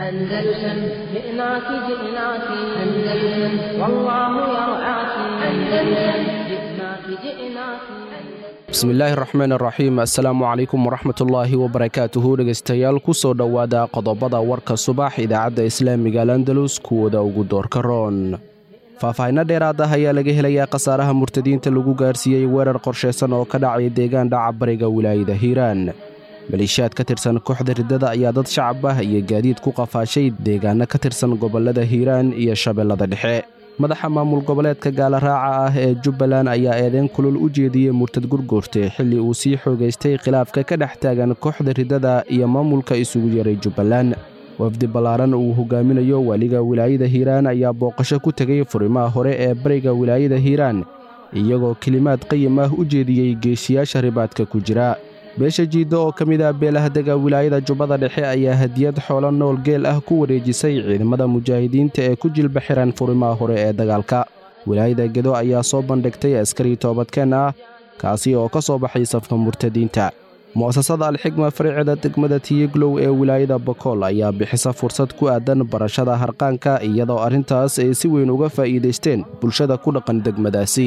أندلسن جئناك جئناك أندلسن والله يرعاك أندلسن جئناك جئناك bismillaahi raxmaan raxiim assalaamu calaykum waraxmatullaahi wabarakaatuhu dhegaystayaal ku soo dhowaada qodobada warka subax idaacadda islaamiga landalus kuwooda ugu doorka roon faahfaahinno dheeraad ah ayaa laga helayaa khasaaraha murtadiinta lagu gaarsiiyey weerar qorshaysan oo ka dhacay deegaan dhaca bariga wilaayada hiiraan maleeshiyaad ka tirsan kooxda riddada ayaa dad shacab ah iyo gaadiid ku qafaashay deegaanno ka tirsan gobollada hiiraan iyo shabeellada dhexe madaxa maamul goboleedka gaalaraaca ah ee jubbaland ayaa eedeyn kulul u jeediyey murtad gurguurte xilli uu sii xoogaystay khilaafka ka dhex taagan kooxda riddada iyo maamulka isugu yaray jubbaland wafdi ballaaran uu hogaaminayo waaliga wilaayada hiiraan ayaa booqasho ku tegay furimaha hore ee bariga wilaayada hiiraan iyagoo kelimaad qayim ah u jeediyey geesiyaasha ribaadka ku jira beesha jiidda oo ka mid ah beelahdega wilaayada jubbada dhexe ayaa hadiyad xoolo nool geel ah ku wareejisay ciidamada mujaahidiinta ee ku jilba xiran furimaha hore ee dagaalka wilaayada gedo ayaa soo bandhigtay askari toobadkeen ah kaasi oo ka soo baxay safka murtadiinta mu'asasada alxigma fariicida degmada tiyeglow ee wilaayada bakool ayaa bixisa fursad ku aadan barashada harqaanka iyadoo arrintaas ay si weyn uga faa'iidaysteen bulshada ku dhaqan degmadaasi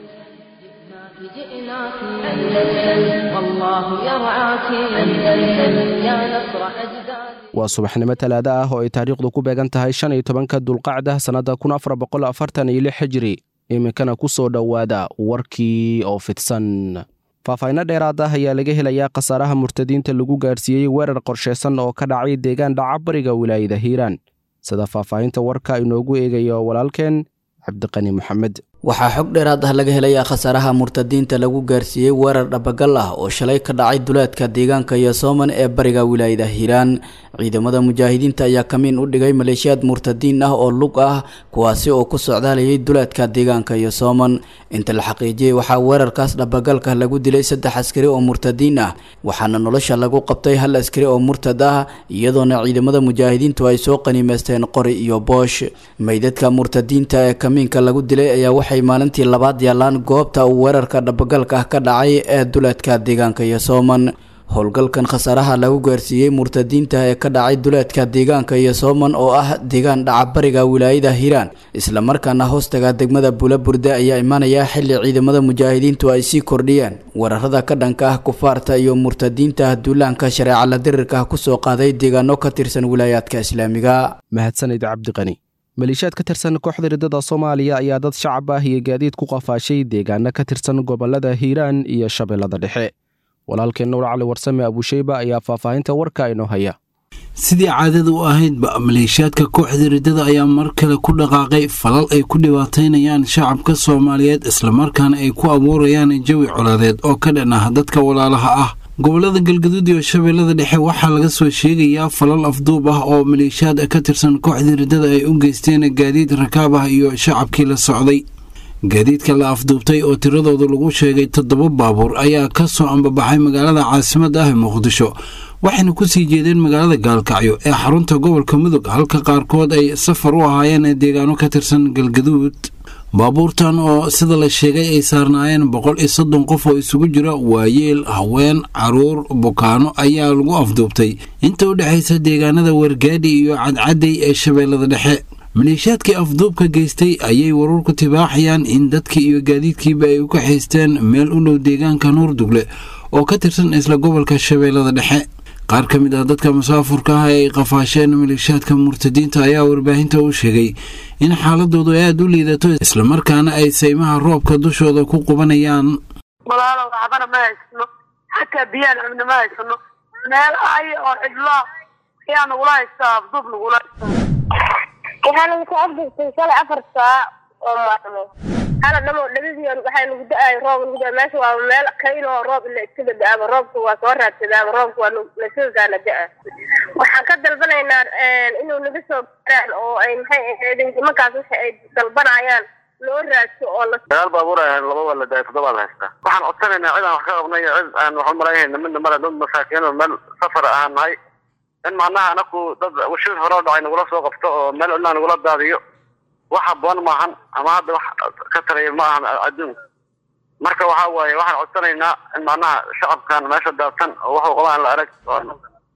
جئناك أندلسن والله يرعاك أندلسن يا نصر أجدادي waa subaxnimo talaado ah oo ay taariikhdu ku beegan tahay shan iyo tobanka dulqacda sannadda kun afar boqol afartan iyo lix xijiri iminkana ku soo dhowaada warkii oo fidsan faahfaahinno dheeraad ah ayaa laga helayaa khasaaraha murtadiinta lagu gaarsiiyey weerar qorshaysan oo ka dhacay deegaan dhaca bariga wilaayada hiiraan sida faahfaahinta warka inoogu eegayo walaalkeen cabdiqani maxamed waxaa xog dheeraad ah laga helayaa khasaaraha murtadiinta lagu gaarsiiyey weerar dhabagal ah oo shalay ka dhacay duleedka deegaanka yosooman ee bariga wilaayada hiiraan ciidamada mujaahidiinta ayaa kamiin u dhigay maleeshiyaad murtadiin ah oo lug ah kuwaasi oo ku socdaalayay duleedka deegaanka yosooman inta la xaqiijiyey waxaa weerarkaas dhabagalka lagu dilay saddex askari oo murtadiin ah waxaana nolosha lagu qabtay hal askari oo murtad ah iyadoona ciidamada mujaahidiintu ay soo qaniimeysteen qori iyo boosh meydadka murtadiinta ee kamiinka lagu dilay ayaa waxay maalintii labaad yaalaan goobta uu weerarka dhabagalka ah ka dhacay ee duleedka deegaanka yosooman howlgalkan khasaaraha lagu gaarsiiyey murtadiinta ee ka dhacay duleedka deegaanka yosooman oo ah deegaan dhaca bariga wilaayada hiiraan islamarkaana hoostaga degmada bulaburde ayaa imaanaya xili ciidamada mujaahidiintu ay sii kordhiyeen weerarada ka dhanka ah kufaarta iyo murtadiinta duulaanka shareeca la dirirka kusoo qaaday deegaano ka tirsan wilaayaadka islaamiga mahadsanid cabdiqani maleeshiyaad ka tirsan kooxda riddada soomaaliya ayaa dad shacab ah iyo gaadiid ku qafaashay deegaano ka tirsan gobollada hiiraan iyo shabeellada dhexe walaalkeen nuur cali warsame abuusheyba ayaa faahfaahinta warka inoo haya sidii caadada u ahaydba maleeshiyaadka kooxda riddada ayaa mar kale ku dhaqaaqay falal ay ku dhibaataynayaan shacabka soomaaliyeed islamarkaana ay ku abuurayaan jawi colaadeed oo ka dhan ah dadka walaalaha ah gobolada galgaduud iyo shabeellada dhexe waxaa laga soo sheegayaa falal afduub ah oo maleeshiyaad ka tirsan kooxda riddada ay u geysteen gaadiid rakaab ah iyo shacabkii la socday gaadiidka la afduubtay oo tiradooda lagu sheegay toddoba baabuur ayaa ka soo ambabaxay magaalada caasimadda ah ee muqdisho waxayna ku sii jeedeen magaalada gaalkacyo ee xarunta gobolka mudug halka qaarkood ay safar u ahaayeen deegaano ka tirsan galgaduud baabuurtan oo sida la sheegay ay saarnaayeen boqol iyo soddon qof oo isugu jira waayeel haween caruur bukaano ayaa lagu afduubtay inta u dhexaysa deegaanada wargaadhi iyo cadcadday ee shabeellada dhexe maleeshiyaadkii afduubka geystay ayay wararku tibaaxayaan in dadkii iyo gaadiidkiiba ay u kaxaysteen meel u dhow deegaanka nuurdugle oo ka tirsan isla gobolka shabeellada dhexe qaar ka mid ah dadka musaafurka ah ee ay qafaasheen maleeshiyaadka murtadiinta ayaa warbaahinta u sheegay in xaaladoodu ay aada u liidato islamarkaana ay saymaha roobka dushooda ku qubanayaan walaalo waxbana ma haysano xataa biyaan cunna ma haysano meel ay oo cidlaa ayaa nagula haystaa afduub nagula haystaa waxaa nagu soo afduubtay shalay afar saac oo maalmo hala dhamo dhadadii waxaa nagu da-ay roob nagu da meesha waa meel kayloo roob ila iska da-aaba roobka waa soo raadsadaaba roobka waa lasoogaana da-a waxaan ka dalbanaynaa inuu naga soo gaaraan oo ay maxay ahayd nimankaas waxa ay dalbanayaan loo raadso oo la dagaal baabuur ay laba waa la daayay toddoba la haystaa waxaan codsanaynaa cid aan wax ka qabnay iyo cid aan wax u malaynayna midna male dad masaakiin oo meel safar ahaan nahay in macnaha anaku dad washir hore oo dhacay nagula soo qabto oo meel cidnaa nagula daadiyo wax haboon maahan ama hadda wax ka taraya ma ahan adduunka marka waxa waaye waxaan codsanaynaa in macnaha shacabkan meesha daadsan oo waxuu qabaan la arag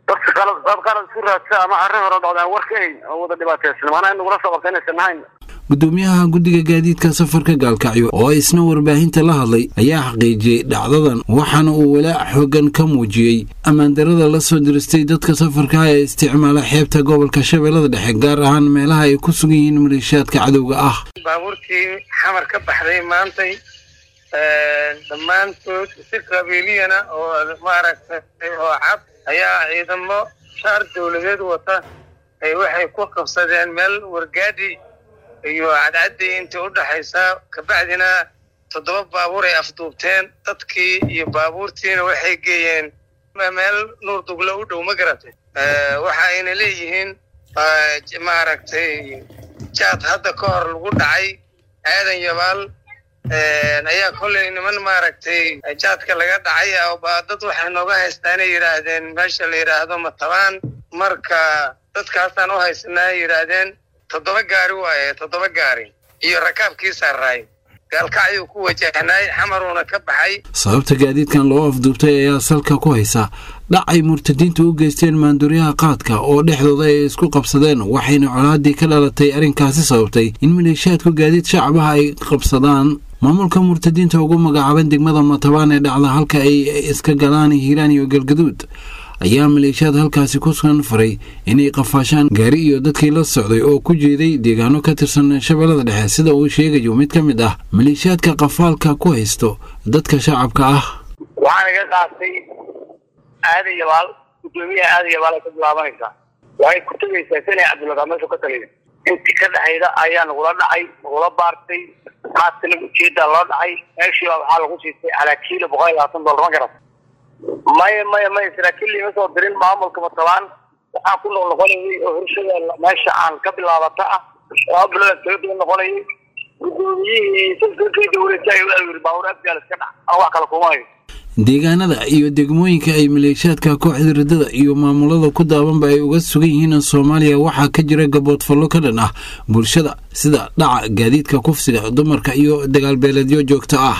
dadka qalad dad qalad isku raadsa ama arrin hore dhacdaan war ka hayn oo wada dhibaataysan maanaa in nagula soo qabta inaysan ahayn gudoomiyaha guddiga gaadiidka safarka gaalkacyo oo isna warbaahinta la hadlay ayaa xaqiijiyey dhacdadan waxaana uu walaac xoogan ka muujiyey ammaandarada la soo diristay dadka safarka ee isticmaala xeebta gobolka shabeellada dhexe gaar ahaan meelaha ay ku sugan yihiin maleeshiyaadka cadowga ah baabuurtii xamar ka baxday maantay dhammaantood si qabiiliyana oo maaragtay oo cad ayaa ciidamo shaar dowladeed wata ay waxay ku qabsadeen meel wargaadhi iyo cadcadii intii u dhaxaysa kabacdina toddoba baabuur ay afduubteen dadkii iyo baabuurtiina waxay geeyeen meel nuur duglo u dhow ma garatay waxa ayna leeyihiin maaragtay jaad hadda ka hor lagu dhacay aadan yabaal ayaa kolley niman maaragtay jaadka laga dhacay dad waxay nooga haystaanay yidhaahdeen meesha la yidhaahdo matabaan marka dadkaasaan u haysanaa yidhaahdeen toddoba gaari waaye toddoba gaari iyo rakaabkii saaraay gaalkacyuu ku wajahnaay xamaruuna ka baxay sababta gaadiidkan loo afduubtay ayaa salka ku haysa dhac ay murtadiintu u geysteen maanduuryaha qaadka oo dhexdooda ay isku qabsadeen waxayna colaadii ka dhalatay arrinkaasi sababtay in maleeshiyaadku gaadiid shacabaha ay qabsadaan maamulka murtadiinta ugu magacaaban degmada matabaan ee dhacda halka ay iska galaan hiiraan iyo galgaduud ayaa maleeshiyaad halkaasi ku sugan faray inay qafaashaan gaari iyo dadkii la socday oo ku jeeday deegaano ka tirsan shabeellada dhexe sida uu sheegayo mid ka mid ah maleeshiyaadka qafaalka ku haysto dadka shacabka ah waxaan iga qaatay aadan yabaal gudoomiyaha aadan yabaal ay ka bilaabanaysaa waxay ku tegaysaa sanay cabdulagaa meeshu ka taliya intii ka dhexayda ayaa nagula dhacay nagula baartay qaadkana ujeedaa loo dhacay meeshii baa waxaa lagu siistay calaa kiilo boqol iyo labaatan dollar ma garat maya maya maya saraakiil ima soo dirin maamulka matabaan waxaan ku noqnoqonayay oo horshada meesha aan ka bilaabata ah laba bilood kaga daba noqonayay gudoomiyihii salkakay dowladta yiri baabuur afgaal iska dhac aan wax kale kuma hayo deegaanada iyo degmooyinka ay maleeshiyaadka kooxda riddada iyo maamulada ku daabanba ay uga sugan yihiin soomaaliya waxaa ka jira gaboodfallo ka dhan ah bulshada sida dhaca gaadiidka kufsiga dumarka iyo dagaalbeeleedyo joogto ah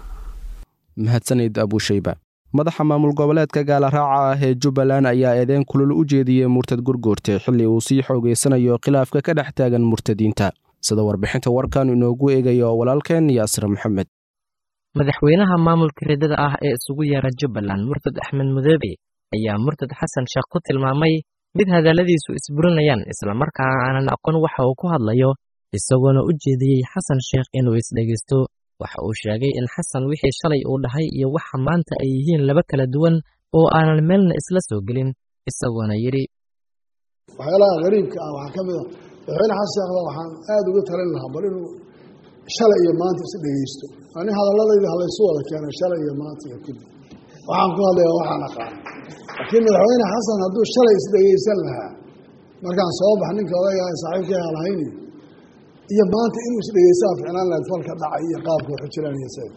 mahadsanid abuushayba madaxa maamul goboleedka gaalaraaca ah ee jubbaland ayaa eedeyn kulul u jeediyey murtad gurgoorte xilli uu sii xoogeysanayo khilaafka ka dhex taagan murtadiinta sida warbixinta warkan inoogu eegayo walaalkeen yaasir maxamed madaxweynaha maamulka riddada ah ee isugu yeera jubbaland murtad axmed mudoobe ayaa murtad xasan sheekh ku tilmaamay mid hadalladiisu isburinayaan islamarkaana aanan aqoon waxa uu ku hadlayo isagoona u jeediyey xasan sheekh inuu isdhegaysto waxa uu sheegay in xasan wixii shalay uu dhahay iyo waxa maanta ay yihiin laba kala duwan oo aanan meelna isla soo gelin isagoona yidhi waxyaalaha qariibka ah waxaa ka mid a madaxweyne xasan sheekhda waxaan aada uga talin lahaa bal inuu shalay iyo maanta is dhegeysto ani hadalladayda halaysu wada keenay shalay iyo maanta iyo kulli waxaan ku hadlayaa waxaan aqaan laakiin madaxweyne xasan hadduu shalay isdhegeysan lahaa markaan soo bax ninka odaygaa saaxiibkii halahayni iyo maanta inuu isdhegeysaa ficnaan lahayd falka dhacay iyo qaabka waxu jiraan iyo sayid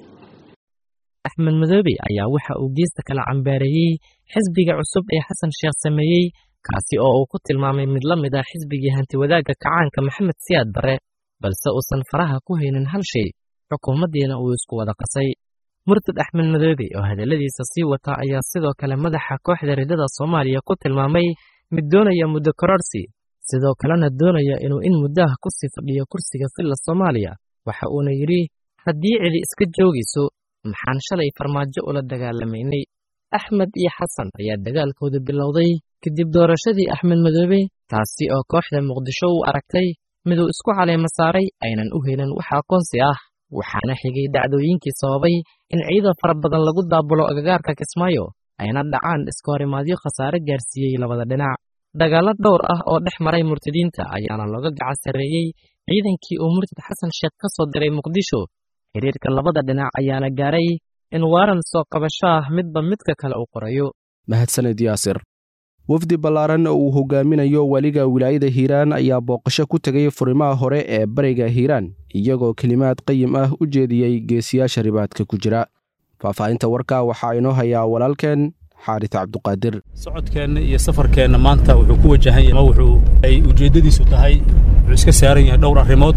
axmed madoobe ayaa waxa uu geesta kala cambaareeyey xisbiga cusub ee xasan sheekh sameeyey kaasi oo uu ku tilmaamay mid la mid ah xisbigii hantiwadaagga kacaanka maxamed siyaad barre balse uusan faraha ku haynin hal shay xukuumaddiina uu isku wada qasay murtad axmed madoobe oo hadalladiisa sii wata ayaa sidoo kale madaxa kooxda riddada soomaaliya ku tilmaamay mid doonaya muddo kororsi sidoo kalena doonaya inuu in muddaha ku sii fadhiyo kursiga filla soomaaliya waxa uuna yidhi haddii cidi iska joogayso maxaan shalay farmaajo ula dagaalamaynay axmed iyo xasan ayaa dagaalkooda bilowday kadib doorashadii axmed madoobe taasi oo kooxda muqdisho u aragtay miduu isku caleema saaray aynan u helin wax aqoonsi ah waxaana xigay dhacdooyinkii sababay in ciidan fara badan lagu daabulo agagaarka kismaayo ayna dhacaan iska horimaadyo khasaare gaarsiiyey labada dhinac dagaallo dhowr ah oo dhex maray murtadiinta ayaana looga gacan sarreeyey ciidankii uu murtad xasan sheekh ka soo diray muqdisho xiriirka labada dhinac ayaana gaaray in waaran soo qabasho ah midba midka kale uu qorayo mahadsanid yaasir wafdi ballaaran oo uu hogaaminayo weliga wilaayada hiiraan ayaa booqasho ku tegay furimaha hore ee bariga hiiraan iyagoo kelimaad qayim ah u jeediyey geesiyaasha ribaadka ku jira faahfaahinta warka waxaa inoo hayaa walaalkeen xaaris cabduqaadir socodkeenna iyo safarkeenna maanta wuxuu ku wajahan yahay wuxuu ay ujeeddadiisu tahay wuxuu iska saaran yahay dhowr arrimood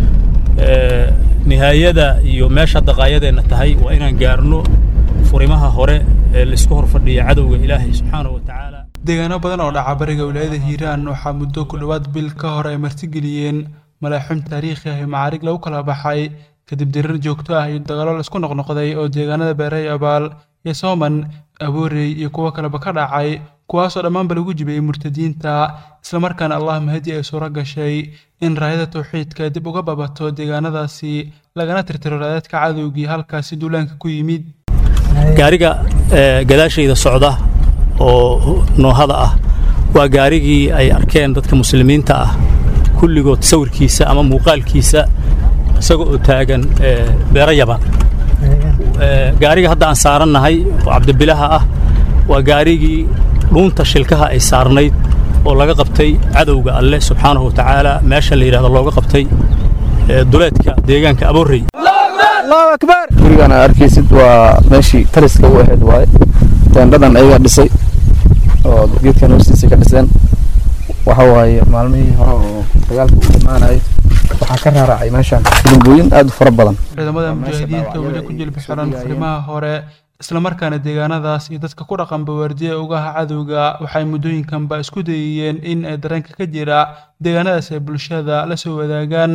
nihaayada iyo meesha daqaayadeenna tahay waa inaan gaarno furimaha hore ee laisku hor fadhiya cadowga ilaahay subxaana wa tacaala deegaano badan oo dhaca bariga wilaayada hiiraan waxaa muddo ku dhowaad bil ka hor ay martigeliyeen malaaxim taariikhi ah iyo macaarig lagu kala baxay kadib dirir joogto ah iyo dagaalo laisku noqnoqday oo deegaanada beeray abaal iyo sooman aboorey iyo kuwo kaleba ka dhacay kuwaasoo dhammaanba lagu jibiyey murtadiinta islamarkaana allah mahadi ay suuro gashay in raayada tawxiidka dib uga babato deegaanadaasi lagana tirtiro raadadka cadowgii halkaasi duulaanka ku yimid gaariga gadaashayda socda oo noohada ah waa gaarigii ay arkeen dadka muslimiinta ah kulligood sawirkiisa ama muuqaalkiisa isaga oo taagan beero yaban gaariga hadda aan saarannahay oo cabdibilaha ah waa gaarigii dhuunta shilkaha ay saarnayd oo laga qabtay cadowga alle subxaanahu watacaala meesha la yidhahdo looga qabtay duleedka deegaanka aboorrey gurigaan aad arkaysid waa meeshii taliska u ahayd waaye teendhadan ayagaa dhisay oo geedkan hoostiisa ka dhiseen waxa waaye maalmihii hore oo dagaalka u imaanayay waxaa ka raaracay meeshaan durbooyin aad u fara badan ciidamada mujaahidiinta weli ku jilbi xiran furimaha hore islamarkaana deegaanadaas iyo dadka ku dhaqan bawaardiya ugaha cadowga waxay muddooyinkanba isku dayayeen in ay dareenka ka jira deegaanadaas ay bulshada la soo wadaagaan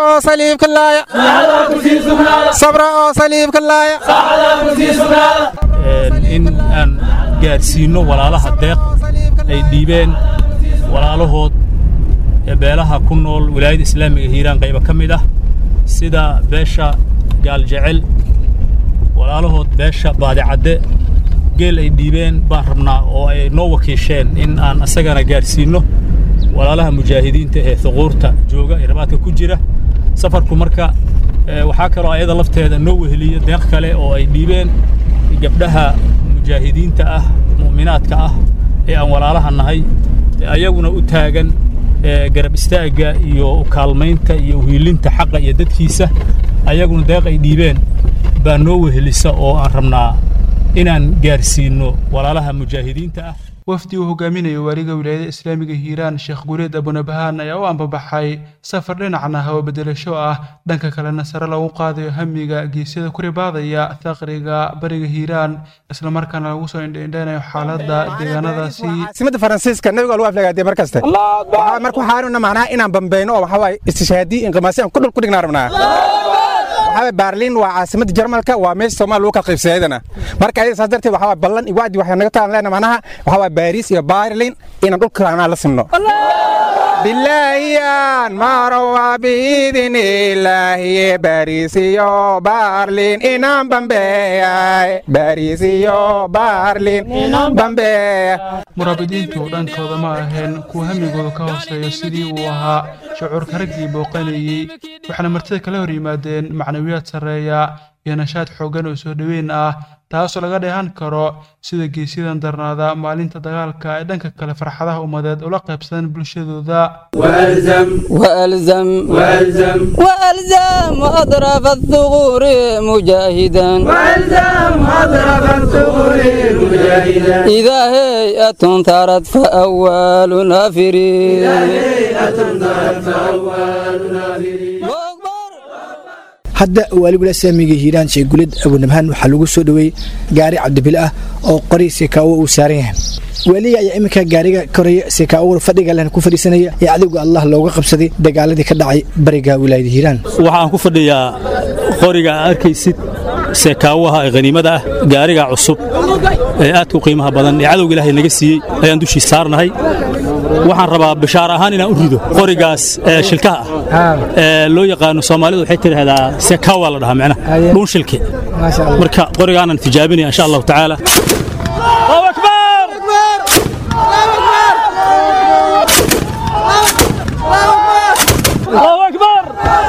in aan gaarsiinno walaalaha deeq ay dhiibeen walaalahood ee beelaha ku nool wilaayada islaamiga hiiraan qayba ka mid ah sida beesha gaaljecel walaalahood beesha baadicadde geel ay dhiibeen baan rabnaa oo ay noo wakiisheen in aan asagana gaarsiinno walaalaha mujaahidiinta ee thuquurta jooga ee rabaadka ku jira safarku marka waxaa kaloo ayada lafteeda noo weheliya deeq kale oo ay dhiibeen gabdhaha mujaahidiinta ah mu'minaadka ah ee aan walaalaha nahay ayaguna u taagan garab istaagga iyo kaalmaynta iyo uhiilinta xaqa iyo dadkiisa ayaguna deeq ay dhiibeen baa noo wehelisa oo aan rabnaa inaan gaarsiinno walaalaha mujaahidiinta ah wafdi uu hogaaminayo waaliga wilaayada islaamiga hiiraan sheekh guureed abunabahaan ayaa u ambabaxay safar dhinacna hawo bedelasho ah dhanka kalena sare lagu qaadayo hamiga geesyada ku ribaadaya thaqriga bariga hiiraan islamarkaana lagu soo indhaindhaynayo xaaladda deegaanadaasi caasimada faransiiska nabiga lagu aflagaadee mar kaste waxaa marka waxaanuna macnaha inaan bambeyno oo waxaa waaye istishaadii inqimaasi aan ku dhul ku dhignaa rabnaa waxaa baarliin waa caasimada jarmalka waa meesha soomaaliya lagu kala qaybsadayadana marka ayada saas darteed waxaa ballan iyo wacdi waxay naga taalan leenahay macnaha waxaa waa baariis iyo baarliin inaan dhulka anaa la simno bilaahiyan marowa biidin ilaahiye baariis iyo baarliin inaan bambeeyay baariis iyo baarliin inaan bambeeya muraabidiintu dhankooda ma aheen kuwa hamigooda ka hooseeyo sidii uu ahaa shucuurka raggii booqanayey waxaana martida kala hor yimaadeen macnawiyaad sarreeya iyo nashaad xooggan oo soo dhoweyn ah taasoo laga dheehan karo sida geesyadan darnaada maalinta dagaalka ay dhanka kale farxadaha ummadeed ula qaybsadaan bulshadooda وألزم وألزم وألزم أطراف الثغور مجاهدا وألزم أطراف الثغور مجاهدا إذا هيئة ثارت فأول نافرين إذا هيئة ثارت فأول نافرين hadda waaligula islaamiga hiiraan sheegulid abunabhaan waxaa lagu soo dhoweeyey gaari cabdibile ah oo qori sekaawo uu saaran yahay waaliga ayaa iminka gaariga koraya sekaawada fadhiga lehna ku fadhiisanaya ee cadowga allah looga qabsaday dagaaladii ka dhacay bariga wilaayada hiiraan waxaan ku fadhiyaa qoriga aad arkaysid seekaawaha ee haniimada ah gaariga cusub ee aadka u qiimaha badan ee cadowga ilaahay naga siiyey ayaan dushii saarnahay waxaan rabaa bishaar ahaan inaan u rido qorigaas ee shilkaha ah ee loo yaqaano soomaalidu waxay tidhaahdaa sekaawa la dhahaa micnaha dhuun shilke marka qorigaanan tijaabinaya insha allahu tacaala الله أكبر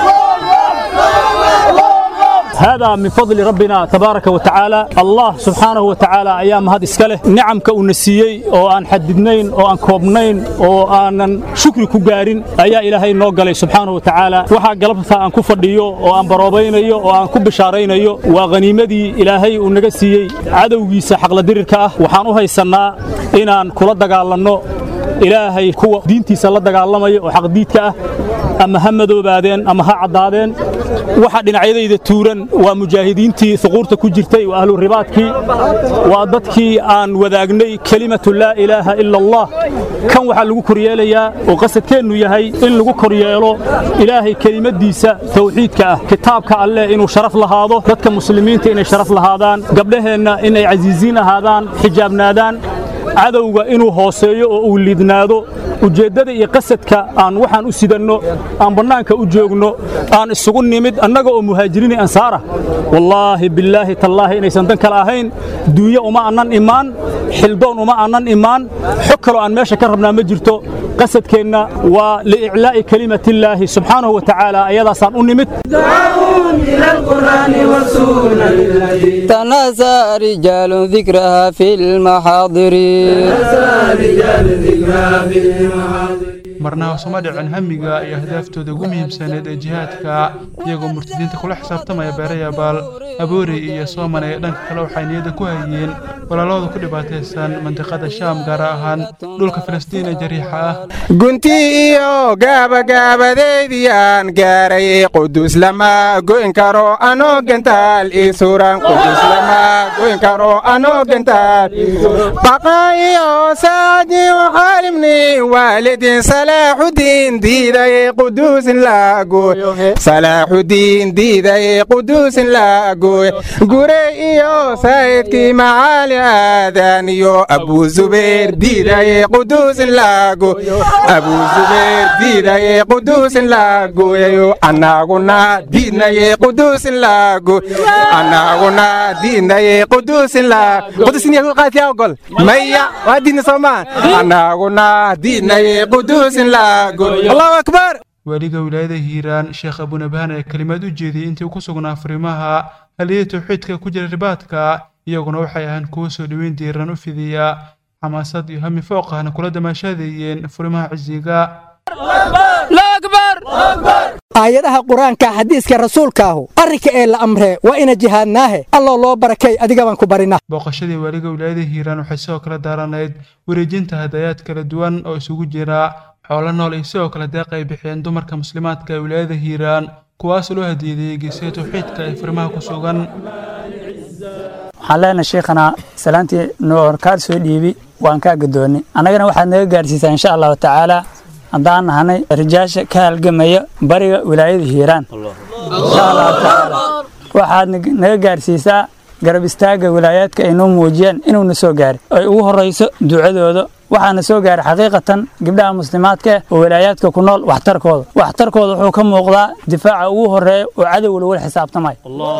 هذا من فضل ربنا تبارك وتعالى الله سبحانه وتعالى أيام هذا إسكاله نعم كونسيي أو أن حددنين أو أن كوبنين أو أن شكر كجارين أيا إلهي نوجل سبحانه وتعالى وحا قلبها أن كفرديو أو أن بروبينيو أو أن كبشارينيو وغنيمدي إلهي ونجسيي عدو جيس حق لديرك وحانوها السنة إن أن كل دجالنا ilaahay kuwa diintiisa la dagaalamaya oo xaqdiidka ah ama ha madoobaadeen ama ha caddaadeen waxa dhinacyadayda tuuran waa mujaahidiintii huquurta ku jirtay waa ahlu ribaadkii waa dadkii aan wadaagnay kelimatu laa ilaaha ila allah kan waxaa lagu koryeelayaa oo qasadkeennu yahay in lagu koryeelo ilaahay kelimadiisa tawxiidka ah kitaabka alleh inuu sharaf lahaado dadka muslimiinta inay sharaf lahaadaan gabdhaheenna inay casiisiin ahaadaan xijaabnaadaan cadowga inuu hooseeyo oo uu liidnaado ujeeddada iyo qasadka aan waxaan u sidanno aan bannaanka u joogno aan isugu nimid annaga oo muhaajiriini ansaara wallaahi billaahi tallaahi inaysan dan kale ahayn duunyo uma annan imaan xildoon uma annan imaan xog kaloo aan meesha ka rabnaa ma jirto qasadkeenna waa liiclaa'i kelimatillaahi subxaanahu wa tacaala ayadaasaan u nimid تناسى رجال ذكرها في المحاضر marna hoosuma dhicin hamiga iyo ahdaaftooda ugu muhiimsaneed ee jihaadka iyagoo murtadiinta kula xisaabtamaya beerayabaal aboorey iyo sooman ee dhanka kale waxay niyadda ku hayeen walaalahooda ku dhibaataysan mandiqada shaam gaar ahaan dhulka filistiin ee jariixa ah gunti iyo gaabagaabadeydiyaan gaaray qudus lama goyn karo anoo gentaal ii suran qudus lama goyn karo anoo gentaal baqa iyo saadiyo xaalimni waalidin salaaxudiin diiday quduusin laagoy salaaxudiin diiday quduusin laagoy gure iyo sayidkii macaali aadan iyo abuu zubayr diiday quduusin laagoy abuu zubayr diiday quduusin laagoyayo annaguna diidnaye quduusin laagoy annaguna diidnaye quduusin laag quduusin yagu qaatiyaa ogol maya waa diidna soomaa annaguna diidnaye quduusin laagoy allahu akbar waaliga wilaayada hiiraan sheekh abunabaan ee kelimaad u jeediyey intii uu ku sugnaa fariimaha haliyada tawxiidka ku jira ribaadka iyaguna waxay ahaan kuwa soo dhoweyn diiran u fidiya xamaasad iyo hami fooq ahna kula damaashaadayeen furimaha cisiga aayadaha qur-aanka xadiiska rasuulkaahu arrinka ee la amree waa ina jihaadnaahe alloo loo barakay adiga baan ku barina booqashadii waaliga wilaayada hiiraan waxay sidoo kale daaranayd wareejinta hadayaad kala duwan oo isugu jira xoolo nool iyo sidoo kale deeq ay bixiyeen dumarka muslimaadka ee wilaayada hiiraan kuwaas loo hadiyeeyey geesiya tawxiidka ee farimaha ku sugan waxaan leenahay sheekhana salaantii noorkaad soo dhiibi waan kaa gadoonnay annagana waxaad naga gaarsiisaa insha allahu tacaala haddaan nahanay rijaasha ka halgamaya bariga wilaayada hiiraan insha allahu tacaala waxaad naga gaarsiisaa garab istaagga wilaayaadka ay noo muujiyeen inuuna soo gaari ay ugu horrayso ducadooda waxaana soo gaaray xaqiiqatan gabdhaha muslimaadka oo wilaayaadka ku nool waxtarkooda waxtarkooda wuxuu ka muuqdaa difaaca ugu horreeya oo cadow lagula xisaabtamay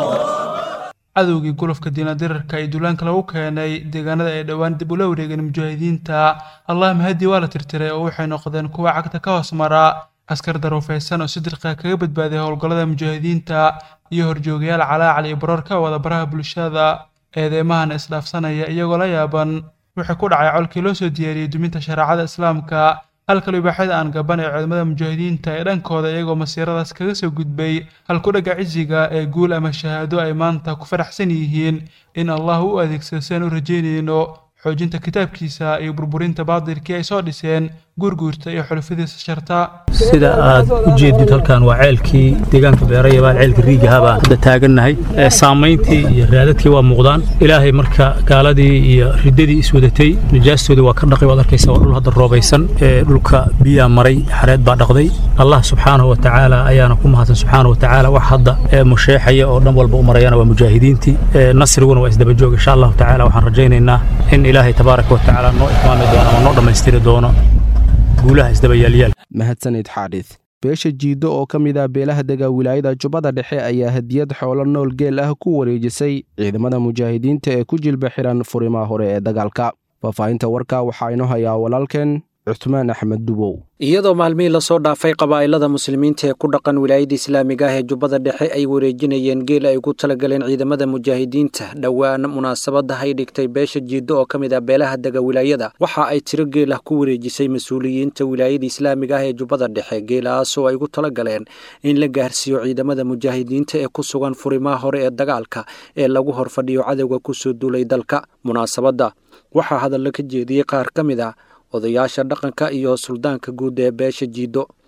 cadowgii gulufka diinadirarka ee duulaanka lagu keenay deegaanada ay dhowaan dib ula wareegeen mujaahidiinta allah mahadi waa la tirtiray oo waxay noqdeen kuwa cagta ka hoos mara askar daruufaysan oo si dirqa kaga badbaaday howlgallada mujaahidiinta iyo horjoogayaal calaacal iyo baroor ka wada baraha bulshada eedeymahan isdhaafsanaya iyagoo la yaaban wixii ku dhacay colkii loo soo diyaariyey duminta shareecada islaamka halka libaaxyada aan gaban ee ciidamada mujaahidiinta ee dhankooda iyagoo masiiradaas kaga soo gudbay halkudhagga cisiga ee guul ama shahaado ay maanta ku faraxsan yihiin in allah u adeegsado si aan u rajaynayno xoojinta kitaabkiisa iyo burburinta baatilkii ay soo dhiseen guurguurta iyo xulufadiisa sharta sida aad u jeedid halkan waa ceelkii deegaanka beerayabaan ceelka riigaha baan hadda taagannahay saamayntii iyo raadadkii waa muuqdaan ilaahay marka gaaladii iyo riddadii iswadatay najaastoodii waa ka dhaqay waad arkaysa waa dhul hadda roobaysan dhulka biyaa maray xareed baa dhaqday allah subxaanahu watacaala ayaana ku mahadsan subxaanahu watacaala wax hadda musheexaya oo dhan walba u marayana waa mujaahidiintii nasriguna waa isdabajoog insha allahu tacaala waxaan rajaynaynaa in ilaahay tabaaraka watacaala noo itmaami doono ama noo dhammaystiri doono guulaha isdabayaalyaal mahadsanid xaadhis beesha jiiddo oo ka mid ah beelaha dega wilaayada jubbada dhexe ayaa hadiyad xoolo nool geel ah ku wareejisay ciidamada mujaahidiinta ee ku jilba xiran furimaha hore ee dagaalka faahfaahinta warka waxaa inoo hayaa walaalkeen cusmaan axmed dubow iyadoo maalmihii lasoo dhaafay qabaa'ilada muslimiinta ee ku dhaqan wilaayada islaamiga ah ee jubbada dhexe ay wareejinayeen geel ay ugu talagaleen ciidamada mujaahidiinta dhowaan munaasabadda ay dhigtay beesha jiiddo oo ka mid ah beelaha dega wilaayada waxa ay tiro geel ah ku wareejisay mas-uuliyiinta wilaayada islaamiga ah ee jubbada dhexe geelahaasoo ay ugu talagaleen in la gaarsiiyo ciidamada mujaahidiinta ee ku sugan furimaha hore ee dagaalka ee lagu horfadhiyo cadowga kusoo duulay dalka munaasabadda waxaa hadallo ka jeediyey qaar ka mid ah odayaasha dhaqanka iyo suldaanka guud ee beesha jiiddo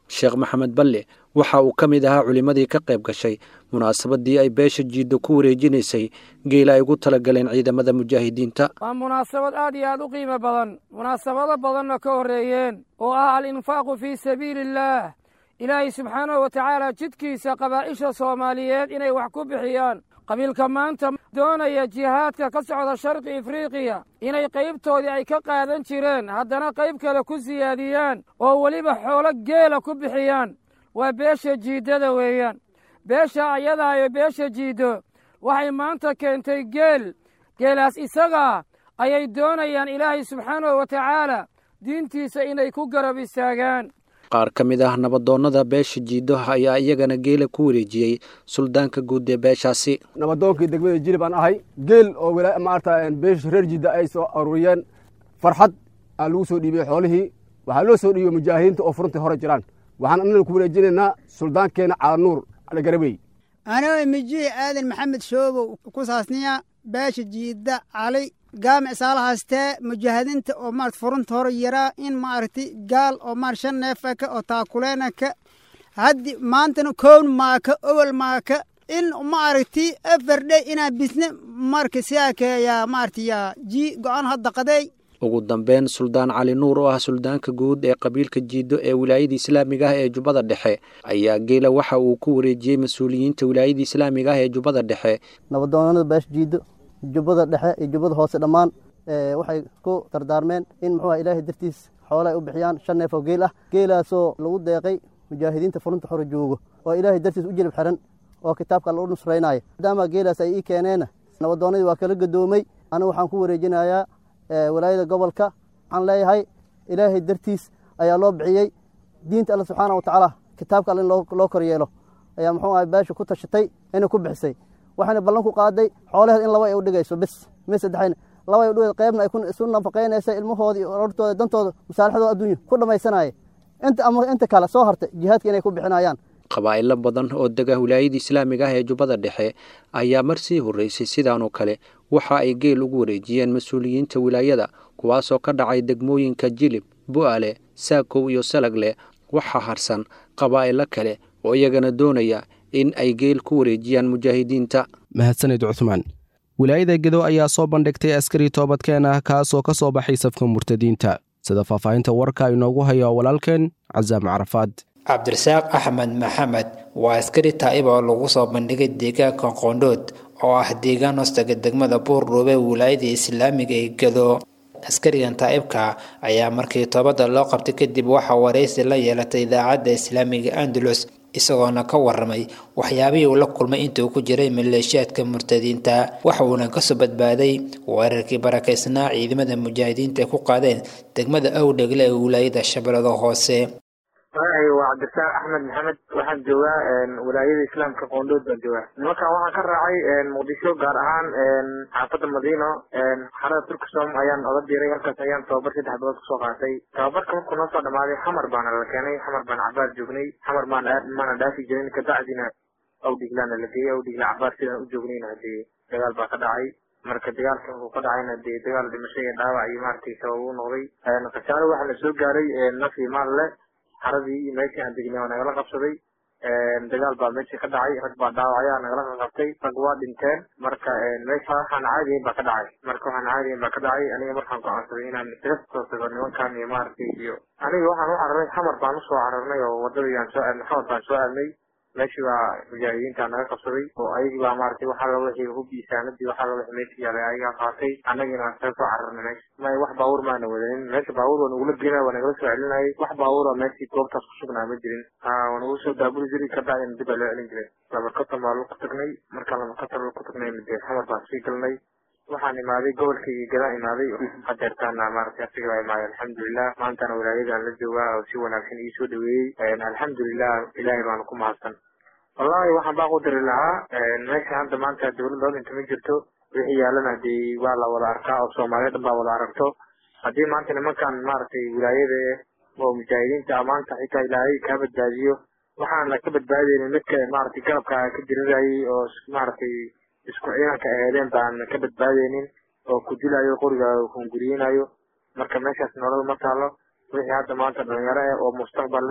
sheekh maxamed balle waxa uu ka mid ahaa culimmadii ka qayb gashay munaasabadii ay beesha jiiddo ku wareejinaysay geela ay ugu talagaleen ciidamada mujaahidiinta waa munaasabad aad iyo aad u qiimo badan munaasabado badanna ka horreeyeen oo ah al-infaaqu fii sabiili illaah ilaahay subxaanahu wa tacaala jidkiisa qabaa'isha soomaaliyeed inay wax ku bixiyaan qabiilka maanta doonaya jihaadka ka socda sharqi afriiqiya inay qaybtoodii ay ka qaadan jireen haddana qayb kale ku siyaadiyaan oo weliba xoolo geela ku bixiyaan waa beesha jiiddada weeyaan beesha ayadaa iyo beesha jiiddo waxay maanta keentay geel geelaas isagaa ayay doonayaan ilaahay subxaanahu wa tacaala diintiisa inay ku garab istaagaan qaar ka mid ah nabadoonnada beesha jiiddo ayaa iyagana geela ku wareejiyey suldaanka guud ee beeshaasi nabadoonkii degmada jilib aan ahay geel oo maarata beesha reer jidda ay soo aruuriyeen farxad aan lagu soo dhiibiyey xoolihii waxaa loo soo dhiibiyey mujaahidiinta oo furuntii hore jiraan waxaan annana ku wareejinaynaa suldaankeenna calanuur caligarabey anoo mijihi aadan maxamed shoobow ku saasniya beesha jiidda cali gaamic saalahaastee mujaahidiinta oo maarata furunta hore yaraa in maaragti gaal oo maar shan neefaka oo taakuleenaka haddi maantana kown maaka owel maaka in maaragti afardhe inaa bisne marka siyaakeeyaa maarata yaa jii go-aan hadda qadeey ugu dambeyn suldaan cali nuur oo ah suldaanka guud ee qabiilka jiiddo ee wilaayada islaamiga ah ee jubbada dhexe ayaa geela waxa uu ku wareejiyey mas-uuliyiinta wilaayada islaamiga ah ee jubbada dhexe nabadoonada beesha jiiddo jubbada dhexe iyo jubbada hoose dhammaan waxay ku dardaarmeen in muxuu ah ilaahay dartiis xoole ay u bixiyaan shan neef oo geel ah geelaasoo lagu deeqay mujaahidiinta furunta hore joogo oo ilaahay dartiis u jilib xiran oo kitaabka alla u nusraynaya maadaama geelaas ay ii keeneen nabadoonnadii waa kala gadoomay anigu waxaan ku wareejinayaa walaayada gobolka waxaan leeyahay ilaahay dartiis ayaa loo bixiyey diinta alla subxaana wa tacaala kitaabka alle in loo kor yeelo ayaa muxuu ahay beesha ku tashatay inay ku bixisay waxayna ballan ku qaaday xoolaheed in laba ay u dhigayso bis mis saddexayna laba ay u dhigayso qaybna ay isu nafaqaynaysa ilmahoodii orortooda dantooda masaalixdooda adduunya ku dhammaysanaya inta ama inta kale soo hartay jihaadka inay ku bixinayaan qabaa'ilo badan oo dega wilaayada islaamiga ah ee jubbada dhexe ayaa mar sii horreysay sidaanoo kale waxa ay geel ugu wareejiyeen mas-uuliyiinta wilaayada kuwaasoo ka dhacay degmooyinka jilib bu'ale saakow iyo salagle waxaa harsan qabaa'ilo kale oo iyagana doonaya in ay geel ku wareejiyaan mujaahidiinta mahadsanid cuthmaan wilaayada gedo ayaa soo bandhigtay askari toobadkeen ah kaasoo ka soo baxay safka murtadiinta sida faahfaahinta warka inoogu hayo walaalkeen casaam carafaad cabdirasaaq axmed maxamed waa askari taa'ib oo lagu soo bandhigay deegaanka qoondhood oo ah deegaan hoostaga degmada buurdhuube wilaayada islaamiga ee gedo askarigan taa'ibka ayaa markii toobadda loo qabtay kadib waxaa waraysi la yeelatay idaacadda islaamiga andalus isagoona ka waramay waxyaabihii uu la kulmay intii uu ku jiray maleeshiyaadka murtadiinta waxa uuna kasoo badbaaday weerarkii barakaysnaa ciidamada mujaahidiinta ay ku qaadeen degmada awdhegle ee wilaayada shabeellada hoose magacayga waa cabdirasaaq axmed maxamed waxaan joogaa walaayada islaamka qoondhood baan joogaa nimankan waxaan ka raacay muqdisho gaar ahaan xaafadda madiino xarada turkisom ayaan oga diray halkaas ayaan tababar saddex bilood kusoo qaatay tababarka markuu noo soo dhamaaday xamar baana la keenay xamar baan cabaar joognay xamar maana maana dhaafi jirin kabacdina awdhiglaana la geeyey awdhigla cabaar sidaan u joognayna hadee dagaal baa ka dhacay marka dagaalka uu ka dhacayna dee dagaal dhimasho iyo dhaawac iyo maaragtay sabab u noqday khasaare waxaa na soo gaaray naf iyo maal leh xaradii iyo meeshii aan degnay waa nagala qabsaday dagaal baa meeshii ka dhacay rag baa dhaawacya nagala qabtay rag waa dhinteen marka meesha waxaan caadiyayn baa ka dhacay marka waxaan caadiyayn baa ka dhacay aniga markaan go'aansaday inaan isaga soo tago nimankan iyo maaragtay iyo aniga waxaan u cararay xamar baan usoo cararnay oo wadadii aan soo aadnay xamar baan soo aadnay meeshii baa mujaahidiinta naga qabsaday oo ayagii baa maaragtay waxaa la wixii hubbii saanadii waxaa la wixii meeshii yaalay ayagaa qaatay annagina aan isaga soo cararnay meesha may wax baabuur maana wadanin meesha baabuur waa nagula geenay waa nagala soo celinayay wax baabuura meeshii goobtaas ku sugnaa ma jirin ha waa nagu soo daabuli jiray ka bacdina dib baa loo celin jiray labarkatan baa lagu tagnay markaan labarkatan lagu tagnayna dee xamar baan sii galnay waxaan imaaday gobolkaygii gadaan imaaday hadeertaana maaragtay asiga baa imaaday alxamdulilah maantana wilaayadaan la joogaa oo si wanaagsan ii soo dhaweeyey alxamdulilah ilaahay baana ku mahadsan wallahi waxaan baa ku diri lahaa meesha hadda maanta dowladda odinka ma jirto wixii yaalana dee waa la wada arkaa oo soomaaliya dhan baa wada aragto haddii maanta nimankan maaragtay wilaayada oo mujaahidiinta maanta xitaa ilaahay kaa badbaadiyo waxaan ka badbaadaynin midka maaragtay garabka ka dirirayay oo maaragtay isku ciidanka aheedeen baan ka badbaadaynin oo ku dilayo qoriga hunguriyinayo marka meeshaas nolol ma taalo wixii hadda maanta dhalinyaro eh oo mustaqbal leh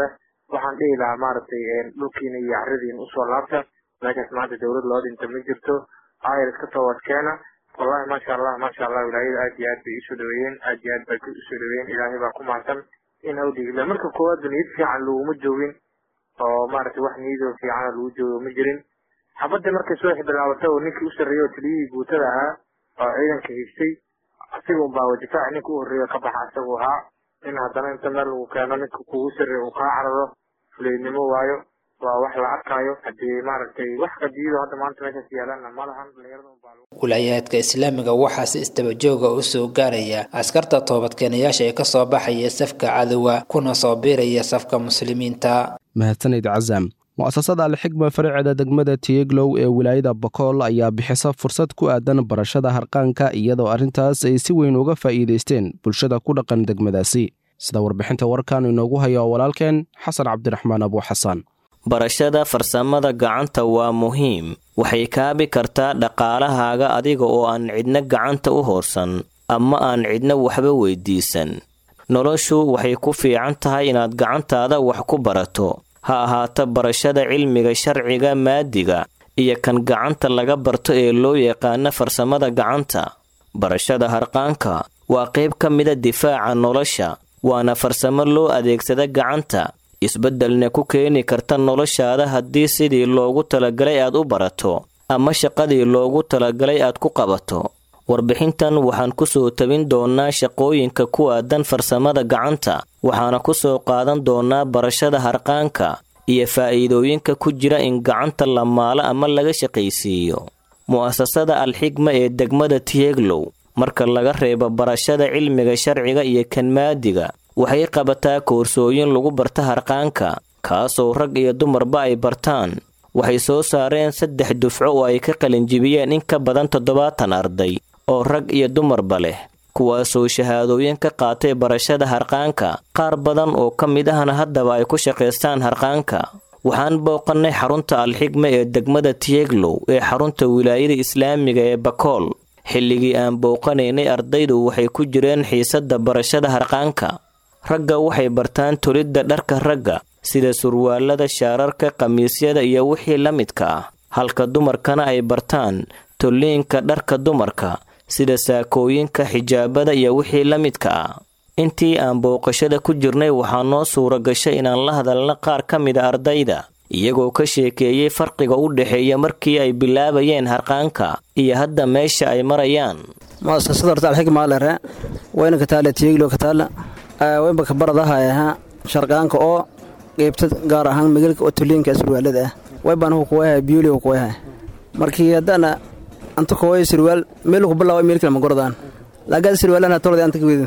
waxaan dhihi lahaa maaragtay dhulkiina iyo caradiina usoo laabta meeshaas maanta dowlad loo dhinta ma jirto ayr iska toobad keena wallahi maasha allah maasha allah wilaayada aad iyo aad bay isoo dhaweeyeen aad iyo aad bay usoo dhaweeyeen ilaahay baa ku mahadsan in awdhiigla marka koowaadba niyad fiican laguma joogin oo maaragtay wax niyadoo fiicana lagu joogo ma jirin xabadda markay soo bilaabatay oo ninkii u sarreeyey oo taliyihii guutada ahaa oo ciidanka haystay asiga unbaa difaac ninka u horreeya ka baxa isagu ahaa in haddana inta meel lagu keeno ninka kugu sarreeya uu kaa cararo fuleynimo waayo waa wax la arkaayo haddii maaragtay wax qadiyado hadda maanta meeshaas yaalana ma lahan wilaayaadka islaamiga waxaa si isdabajooga u soo gaaraya askarta toobadkeenayaasha ee kasoo baxaya safka cadowga kuna soo biiraya safka muslimiinta mahadsanid casam mu'asasada alxigma faraceeda degmada tiyeglow ee wilaayada bakool ayaa bixisa fursad ku aadan barashada harqaanka iyadoo arrintaas ay si weyn uga faa'iidaysteen bulshada ku dhaqan degmadaasi sida warbixinta warkan inoogu haya oo walaalkeen xasan cabdiraxmaan abuuxasan barashada farsamada gacanta waa muhiim waxay kaabi kartaa dhaqaalahaaga adiga oo aan cidna gacanta u hoorsan ama aan cidna waxba weydiisan noloshu waxay ku fiican tahay inaad gacantaada wax ku barato ha ahaato barashada cilmiga sharciga maadiga iyo kan gacanta laga barto ee loo yaqaano farsamada gacanta barashada harqaanka waa qayb ka mida difaaca nolosha waana farsamo loo adeegsada gacanta isbeddelna ku keeni karta noloshaada haddii sidii loogu talagalay aad u barato ama shaqadii loogu talagalay aad ku qabato warbixintan waxaan ku soo tabin doonnaa shaqooyinka ku aadan farsamada gacanta waxaana ku soo qaadan doonnaa barashada harqaanka iyo faa'iidooyinka ku jira in gacanta la maalo ama laga shaqaysiiyo mu'asasada alxigma ee degmada tiyeglow marka laga reebo barashada cilmiga sharciga iyo kan maadiga waxay qabataa koorsooyin lagu barta harqaanka kaasoo rag iyo dumarba ay bartaan waxay soo saareen saddex dufco oo ay ka qalinjibiyeen in ka badan toddobaatan arday oo rag iyo dumarba leh kuwaasoo shahaadooyin ka qaatay barashada harqaanka qaar badan oo ka mid ahna haddaba ay ku shaqaystaan harqaanka waxaan booqannay xarunta alxigma ee degmada tiyeglow ee xarunta wilaayada islaamiga ee bakool xilligii aan booqanaynay ardaydu waxay ku jireen xiisadda barashada harqaanka ragga waxay bartaan tolidda dharka ragga sida surwaalada shaararka khamiisyada iyo wixii la midka ah halka dumarkana ay bartaan tolliinka dharka dumarka sida saakooyinka xijaabada iyo wixii la midka ah intii aan booqashada ku jirnay waxaa noo suura gashay inaan la hadalna qaar ka mida ardayda iyagoo ka sheekeeyey farqiga u dhexeeya markii ay bilaabayeen harqaanka iyo hadda meesha ay marayaan muasasada horta alxigma lere wayna kataale tiyeglo kataala waynba kabaradahayaha sharqaanka oo qeybta gaar ahaan migalka oo tuliinka surwaalada ah waybaan hu kuwayaha biyuli hu kuwayaha markii haddana anta koway surwaal meel ku bilaaway meel kale ma gordaan laagaad surwaalana tolada anta kawedu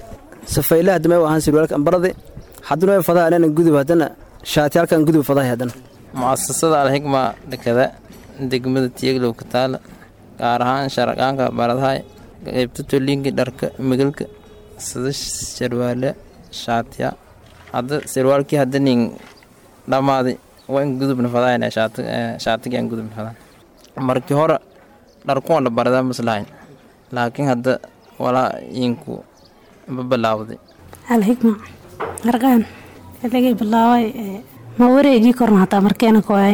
safayla hadda may ahaan surwaalka ambarade haddana way fadaha anana gudub haddana shaatiyaalkan gudub fadahay haddana mu'asasada alxigma dhakada degmada tiyeglow kataala gaar ahaan sharqaanka baradahay qeybta tuliinka dharka migalka sida sarwaale shaatiya hadda sarwaalkii hadda nin dhammaaday waa in gudubna fadayn shaatigii aan gudubna fadan markii hore dharkuwan la baradaa maslahayn laakiin hadda walaa inku ma bilaawday alxigma harqaan xilligay bilaaway ma wareejii korna hataa markeena koay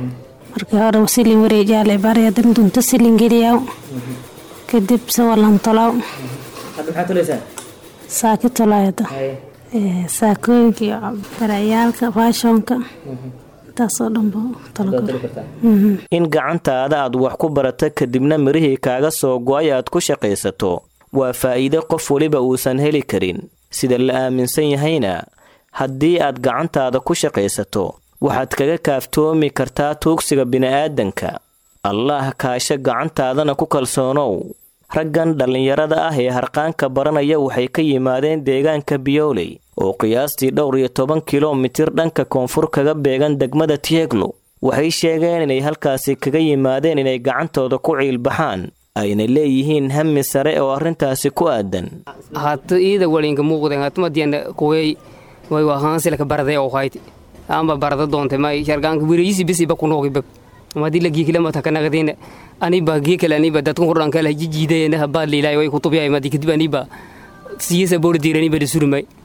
markii hore silin wareejiyaale bari hadan dunto silin geliyaw kadib sawalan tolaw hadda maxaa tolaysaa saaki tolaayada saakooyinka iyo barayaalka faashonka intaasoo dhanba in gacantaada aad wax ku barata kadibna mirihii kaaga soo go-ay aad ku shaqaysato waa faa'iide qof weliba uusan heli karin sida la aaminsan yahayna haddii aad gacantaada ku shaqaysato waxaad kaga kaaftoomi kartaa tuugsiga bini'aadanka allaah kaasho gacantaadana ku kalsoonow raggan dhallinyarada ah ee harqaanka baranaya waxay ka yimaadeen deegaanka biyooley oo qiyaastii dhowr iyo toban kilomitir dhanka koonfur kaga beegan degmada tieglo waxay sheegeen inay halkaasi kaga yimaadeen inay gacantooda ku ciilbaxaan ayna leeyihiin hami sare oo arrintaasi ku aadan hata iida walinka muuqden hatumadiana kuwey way wahaansilaka barade oo hayti amba barada doonte may shargaanka wireyisi bisiba kunoogiba madi la giikilamata kanaqdina aniba giikale aniba dadku hordhan kala jijiidayna habaa liilay way kutubiyay madi kadib aniba siyasa boordiir aniba surmay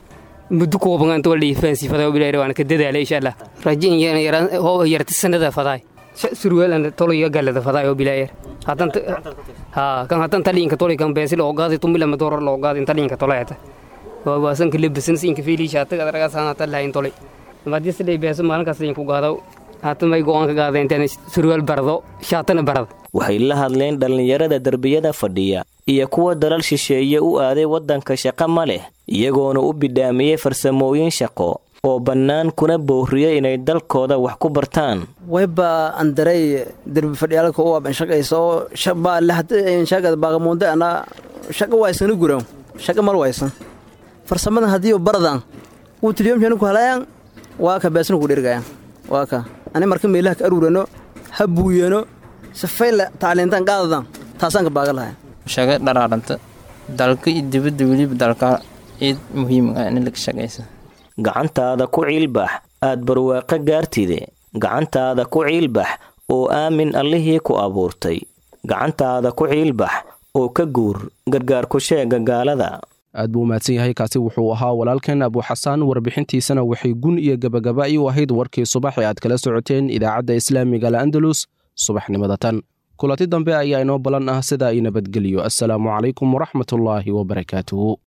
muddo kooban inta wala faansi fadaa bilaayr waan ka dadaalay insha allah rajin yaraan oo yarta sanada fadaa surweelan toliga galada fadaa oo bilaayr hadan ha kan hadan talinka toliga kan beesil oo gaadi tumila mador loo gaadi talinka tolayata waa waasan kale bisin sinka fiili shaata gadaraga saana lahayn tolay madii sidii beeso maalin kasta ku gaado haatan may go'aan ka gaadeen intaan surweel barado shaatana barado waxay la hadleen dhallinyarada derbiyada fadhiya iyo kuwa dalal shisheeye u aaday waddanka shaqo ma leh iyagoona u bidhaamiyey farsamooyin shaqo oo bannaan kuna boorriyey inay dalkooda wax ku bartaan wayba andaray derbi fadhiyaalka u aban shaqaysa oo shabaa lahadshagad baaqamuunde ana shaqa waysana guran shaqa mal waysan farsamadan haddii baradan uu tiliyomshani ku halayaan waa ka beesna ku dhirgayaan waa ka ani marka meelaha ka aruurano ha buuyano safayla tacliintaan qaadadan taasaan ka baaga lahay shaga dharaaranta dalka iyo dibadda weliba dalka ciid muhiim ah in laga shaqaysa gacantaada ku ciilbax aad barwaaqo gaartide gacantaada ku ciilbax oo aamin allihii ku abuurtay gacantaada ku ciilbax oo ka guur gargaar ku sheega gaalada aad buu umahadsan yahay kaasi wuxuu ahaa walaalkeen abuuxasaan warbixintiisana waxay gun iyo gabagaba u ahayd warkii subax ee aad kala socoteen idaacadda islaamiga al'andalus subaxnimada tan kulanti dambe ayaa inoo ballan ah sidaa i nabadgeliyo assalaamu calaykum waraxmatullaahi wabarakaatuhu